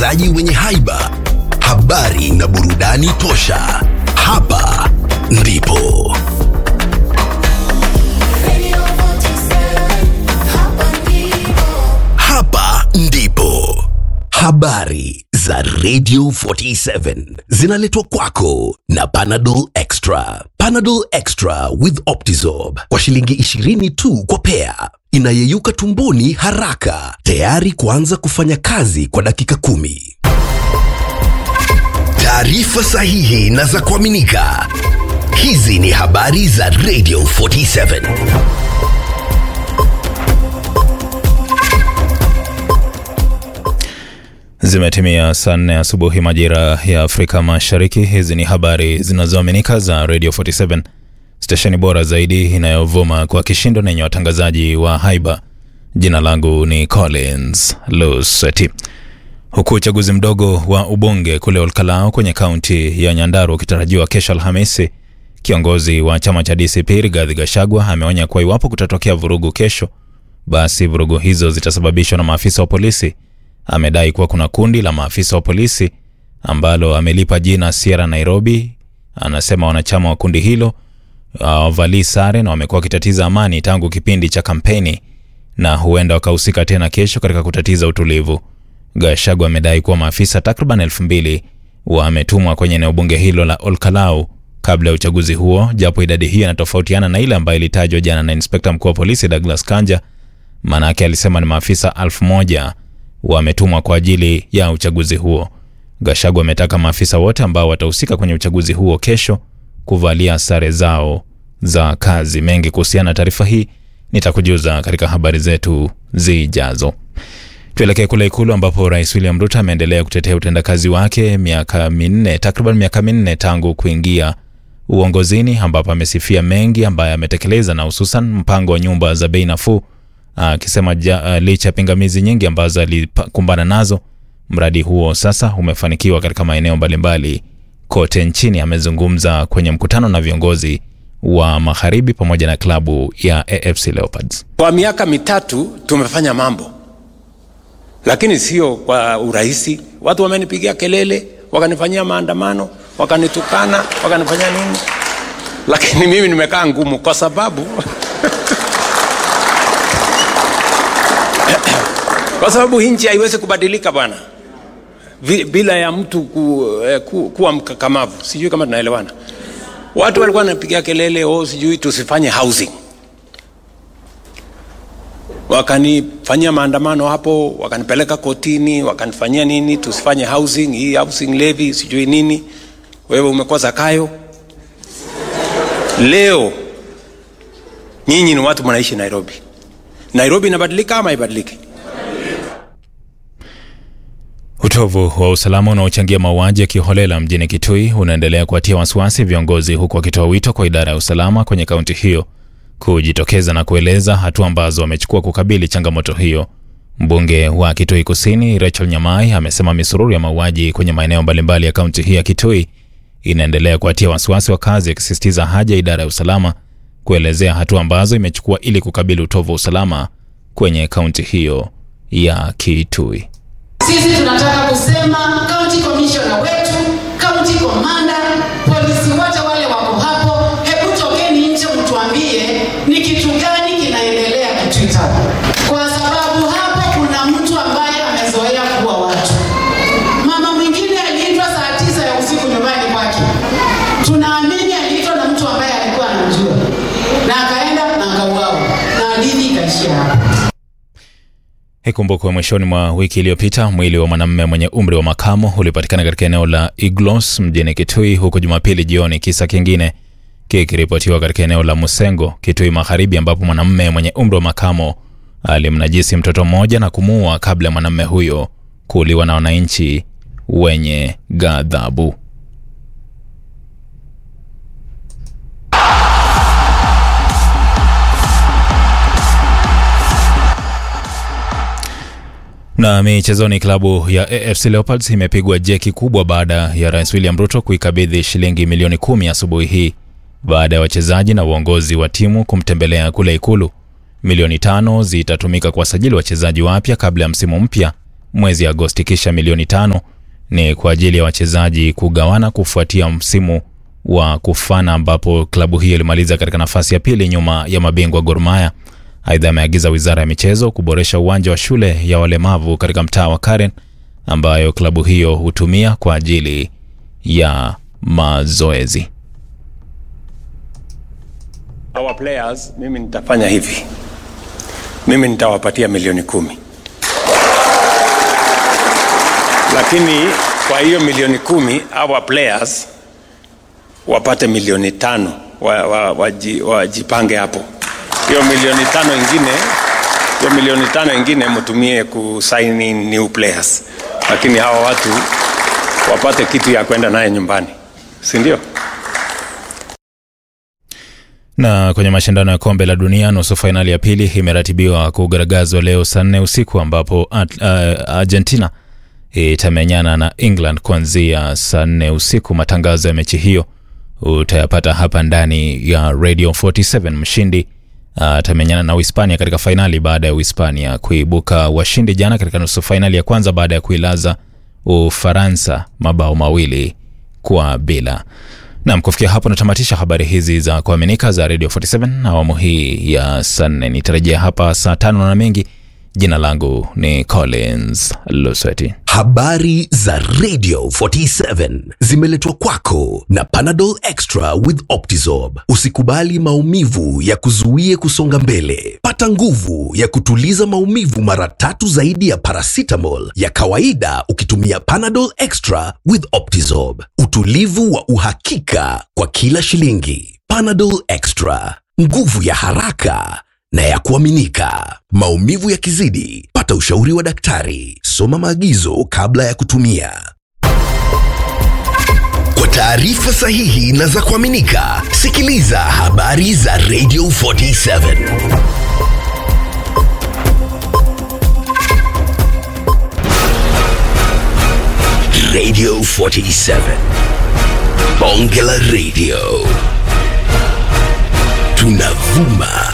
watangazaji wenye haiba, habari na burudani tosha. Hapa ndipo Radio 47, hapa ndipo. hapa ndipo habari za Radio 47 zinaletwa kwako na Panadol Extra. Panadol Extra with Optizorb kwa shilingi 20 tu kwa pea, inayeyuka tumboni haraka, tayari kuanza kufanya kazi kwa dakika kumi. Taarifa sahihi na za kuaminika. Hizi ni habari za Radio 47. Zimetimia saa nne asubuhi majira ya Afrika Mashariki. Hizi ni habari zinazoaminika za Radio 47, stesheni bora zaidi inayovuma kwa kishindo na yenye watangazaji wa haiba. Jina langu ni Collins Luseti. Huku uchaguzi mdogo wa ubunge kule Olkalao kwenye kaunti ya Nyandarua ukitarajiwa kesho Alhamisi, kiongozi wa chama cha DCP Rigathi Gachagua ameonya kuwa iwapo kutatokea vurugu kesho, basi vurugu hizo zitasababishwa na maafisa wa polisi. Amedai kuwa kuna kundi la maafisa wa polisi ambalo amelipa jina Sierra Nairobi. Anasema wanachama wa kundi hilo hawavalii sare na wamekuwa wakitatiza amani tangu kipindi cha kampeni na huenda wakahusika tena kesho katika kutatiza utulivu. Gachagua amedai kuwa maafisa takriban elfu mbili wametumwa kwenye eneo bunge hilo la Olkalau kabla ya uchaguzi huo, japo idadi hiyo inatofautiana na ile ambayo ilitajwa jana na inspekta mkuu wa polisi Douglas Kanja. Maanake alisema ni maafisa elfu moja wametumwa kwa ajili ya uchaguzi huo. Gachagua ametaka maafisa wote ambao watahusika kwenye uchaguzi huo kesho kuvalia sare zao za kazi. Mengi kuhusiana na taarifa hii nitakujuza katika habari zetu zijazo. Tuelekee kule Ikulu ambapo Rais William Ruto ameendelea kutetea utendakazi wake miaka minne, takriban miaka minne tangu kuingia uongozini, ambapo amesifia mengi ambayo ametekeleza na hususan mpango wa nyumba za bei nafuu, akisema ja- uh, licha ya pingamizi nyingi ambazo alikumbana nazo, mradi huo sasa umefanikiwa katika maeneo mbalimbali kote nchini. Amezungumza kwenye mkutano na viongozi wa magharibi pamoja na klabu ya AFC Leopards. Kwa miaka mitatu tumefanya mambo, lakini sio kwa urahisi. Watu wamenipigia kelele, wakanifanyia maandamano, wakanitukana, wakanifanyia nini, lakini mimi nimekaa ngumu kwa sababu kwa sababu hii nchi haiwezi kubadilika bwana, Vi- bila ya mtu ku, eh, ku, kuwa mkakamavu. Sijui kama tunaelewana. Watu walikuwa wanapigia kelele, oh, sijui tusifanye housing wakanifanyia maandamano hapo, wakanipeleka kotini, wakanifanyia nini, tusifanye housing hii housing levy sijui nini. Wewe umekuwa Zakayo. Leo nyinyi ni watu mnaishi Nairobi. Nairobi inabadilika ama haibadiliki? Utovu wa usalama unaochangia mauaji ya kiholela mjini Kitui unaendelea kuwatia wasiwasi viongozi, huku wakitoa wito kwa idara ya usalama kwenye kaunti hiyo kujitokeza na kueleza hatua ambazo wamechukua kukabili changamoto hiyo. Mbunge wa Kitui Kusini Rachel Nyamai amesema misururu ya mauaji kwenye maeneo mbalimbali ya kaunti hii ya Kitui inaendelea kuwatia wasiwasi wakazi, akisisitiza haja ya idara ya usalama kuelezea hatua ambazo imechukua ili kukabili utovu wa usalama kwenye kaunti hiyo ya Kitui. Sisi tunataka kusema county commissioner wetu, county commander, polisi wote wale wako hapo, hebu tokeni nje mtuambie ni kitu gani kinaendelea Kitui Town, kwa sababu hapo kuna mtu ambaye amezoea kuua watu. Mama mwingine aliitwa saa tisa ya usiku nyumbani kwake, tunaamini aliitwa na mtu ambaye alikuwa anamjua, na akaenda na akauawa, na hadithi ikaishia hapo. Ikumbukwe mwishoni mwa wiki iliyopita mwili wa mwanamume mwenye umri wa makamo ulipatikana katika eneo la Iglos mjini Kitui, huku Jumapili jioni kisa kingine kikiripotiwa katika eneo la Musengo, Kitui Magharibi, ambapo mwanamume mwenye umri wa makamo alimnajisi mtoto mmoja na kumuua kabla ya mwanamume huyo kuuliwa na wananchi wenye ghadhabu. Na michezoni, klabu ya AFC Leopards imepigwa jeki kubwa baada ya Rais William Ruto kuikabidhi shilingi milioni kumi asubuhi hii baada ya wachezaji na uongozi wa timu kumtembelea kule Ikulu. Milioni tano zitatumika kuwasajili wachezaji wapya kabla ya msimu mpya mwezi Agosti, kisha milioni tano ni kwa ajili ya wachezaji kugawana kufuatia msimu wa kufana ambapo klabu hiyo ilimaliza katika nafasi ya pili nyuma ya mabingwa Gor Mahia. Aidha, ameagiza wizara ya michezo kuboresha uwanja wa shule ya walemavu katika mtaa wa Karen ambayo klabu hiyo hutumia kwa ajili ya mazoezi. Our players, mimi nitafanya hivi, mimi nitawapatia milioni kumi, lakini kwa hiyo milioni kumi our players wapate milioni tano wajipange wa, waji- wajipange hapo. Hiyo milioni tano ingine hiyo milioni tano ingine mtumie kusign in new players, lakini hawa watu wapate kitu ya kwenda naye nyumbani, si ndio? Na kwenye mashindano ya kombe la dunia nusu fainali ya pili imeratibiwa kugaragazwa leo saa nne usiku ambapo at, uh, Argentina itamenyana na England kuanzia saa nne usiku. Matangazo ya mechi hiyo utayapata hapa ndani ya Radio 47. Mshindi atamenyana na Uhispania katika fainali baada ya Uhispania kuibuka washindi jana katika nusu fainali ya kwanza baada ya kuilaza Ufaransa mabao mawili kwa bila. Nam, kufikia hapo natamatisha habari hizi za kuaminika za Radio 47 awamu hii ya saa nne. Nitarejea hapa saa tano na mengi. Jina langu ni Collins Lusweti. Habari za Radio 47 zimeletwa kwako na Panadol Extra with Optizorb. Usikubali maumivu ya kuzuie kusonga mbele. Pata nguvu ya kutuliza maumivu mara tatu zaidi ya paracetamol ya kawaida ukitumia Panadol Extra with Optizorb. Utulivu wa uhakika kwa kila shilingi. Panadol Extra, nguvu ya haraka na ya kuaminika. Maumivu yakizidi, pata ushauri wa daktari. Soma maagizo kabla ya kutumia. Kwa taarifa sahihi na za kuaminika, sikiliza habari za Radio 47. Radio 47. Bonge la Radio. Tunavuma